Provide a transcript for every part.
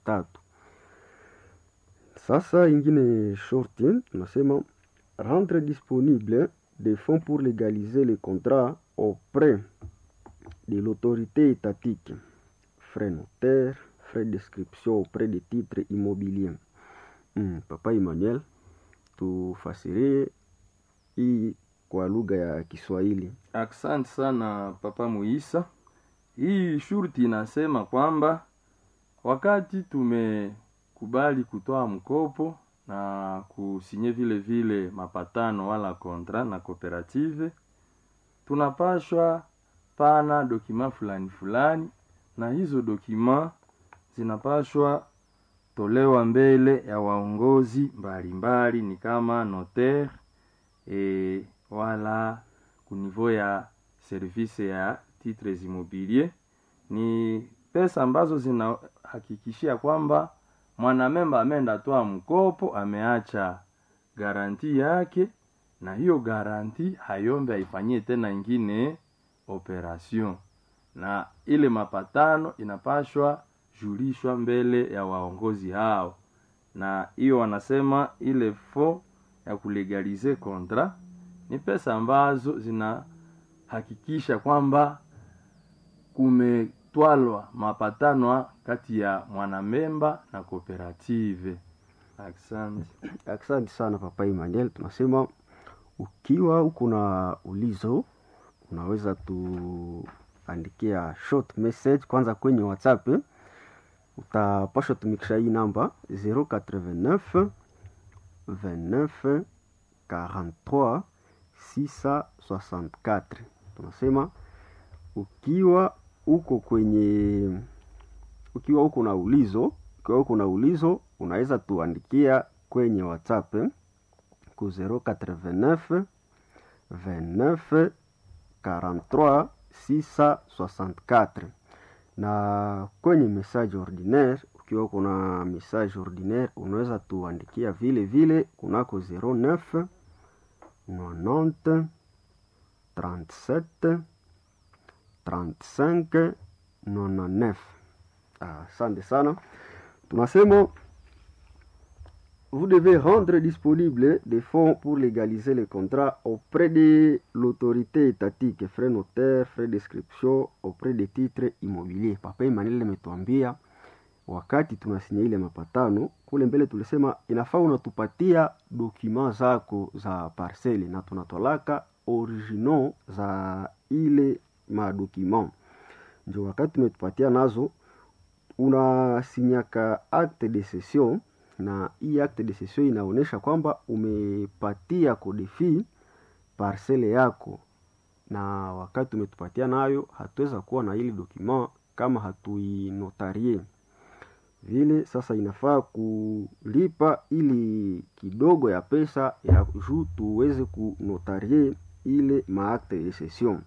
tatu. Sasa ingine shorti tunasema rendre disponible des fonds pour légaliser les contrats auprès de l'autorité étatique, frais notaires, frais d'inscription auprès des titres immobiliers. Mm, Papa Emmanuel, tufasirie hii kwa lugha ya Kiswahili. Asante sana Papa Muisa. Hii shurti inasema kwamba wakati tumekubali kutoa mkopo na kusinye vile vile mapatano wala kontra na kooperative, tunapashwa pana dokima fulani fulani, na hizo dokima zinapashwa tolewa mbele ya waongozi mbalimbali, ni kama notaire e, wala kunivo ya service ya titres immobilier. Ni pesa ambazo zinahakikishia kwamba mwanamemba ameenda toa mkopo, ameacha garanti yake, na hiyo garanti hayombe aifanyie tena ingine operation, na ile mapatano inapashwa julishwa mbele ya waongozi hao, na hiyo wanasema ile fo ya kulegalize kontra ni pesa ambazo zinahakikisha kwamba kumetwalwa mapatano kati ya mwanamemba na kooperative. Asante. Asante sana Papa Emmanuel, tunasema ukiwa uko na ulizo unaweza tuandikia short message kwanza kwenye WhatsApp eh. Utapasha tumikisha hii namba 089 29 43 664. Tunasema ukiwa uko kwenye ukiwa uko na ulizo ukiwa uko na ulizo unaweza tuandikia kwenye WhatsApp eh, ku 089 29 43 664 na kwenye message ordinaire ukiwa kuna message ordinaire unaweza tuandikia vile vile kunako 09 90 37 35 99. Ah, Asante sana. Tunasema vous devez rendre disponible des fonds pour légaliser les contrats auprès de l'autorité étatique, frais notaires, frais d'inscription auprès des titres immobiliers. Papa Emmanuel ametuambia wakati tunasinya ile mapatano kule mbele, tulisema inafaa unatupatia dokima zako za parcele na tunatolaka original za ile madokima, ndio wakati tumetupatia nazo unasinyaka acte de cession na hii acte de cession inaonyesha kwamba umepatia kodefi parcele yako, na wakati umetupatia nayo, hatuweza kuwa na ili dokima kama hatuinotarie vile. Sasa inafaa kulipa ili kidogo ya pesa ya juu tuweze kunotarie ile maakte de cession.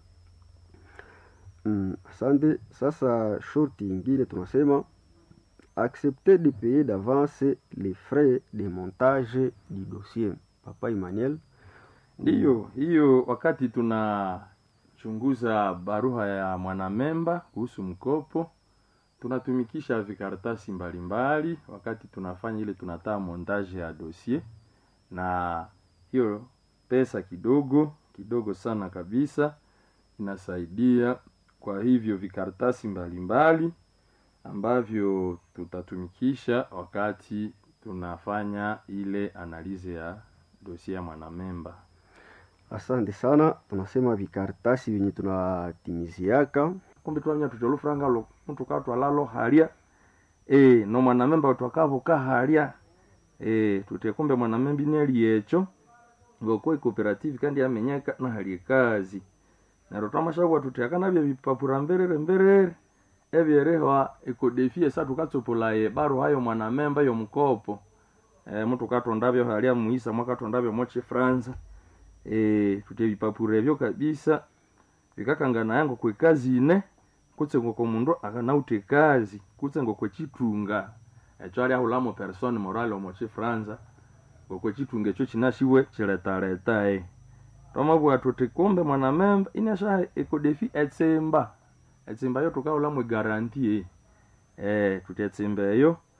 Mm, asante. Sasa shorti ingine tunasema accepter de payer d'avance les frais de montage du dossier. Papa Emmanuel, Ndiyo, hiyo wakati tunachunguza barua ya mwanamemba kuhusu mkopo, tunatumikisha vikaratasi mbalimbali wakati tunafanya ile tunataa montage ya dossier, na hiyo pesa kidogo kidogo sana kabisa inasaidia kwa hivyo vikaratasi mbalimbali ambavyo tutatumikisha wakati tunafanya ile analize ya dosie ya mwanamemba. asante sana. Tunasema vikaratasi vyenye tunatimiziaka kumbe twanya tutolufuranga lo mtu katwalalo halia e, no mwanamemba twakavoka halia e, tute kumbe mwanamemba ineli echo ngokwe cooperative kandi amenyeka na hali kazi nero twamashagwa tutyaka nabyo bipapura mberere mberere ebyerehwa ekodefie sa tukatsopolaye baro hayo mwanamemba yomukopo e, mtu katondavyo halia muisa mwakatondavyo moche franza e, tutye bipapura ebyo kabisa vikakangana yango kwekazi ine kutse ngoko mundu akanaute kazi kutse ngoko chitunga echo ali ahulamo persone morale omo chifranza ngoko chitunga echo chinashiwe chiletaleta e tomabwa tuti kumbe mwanamemba inasha ekodefi etsimba etsimba yo tukahulamo egaranti e eh tuti etsimba eyo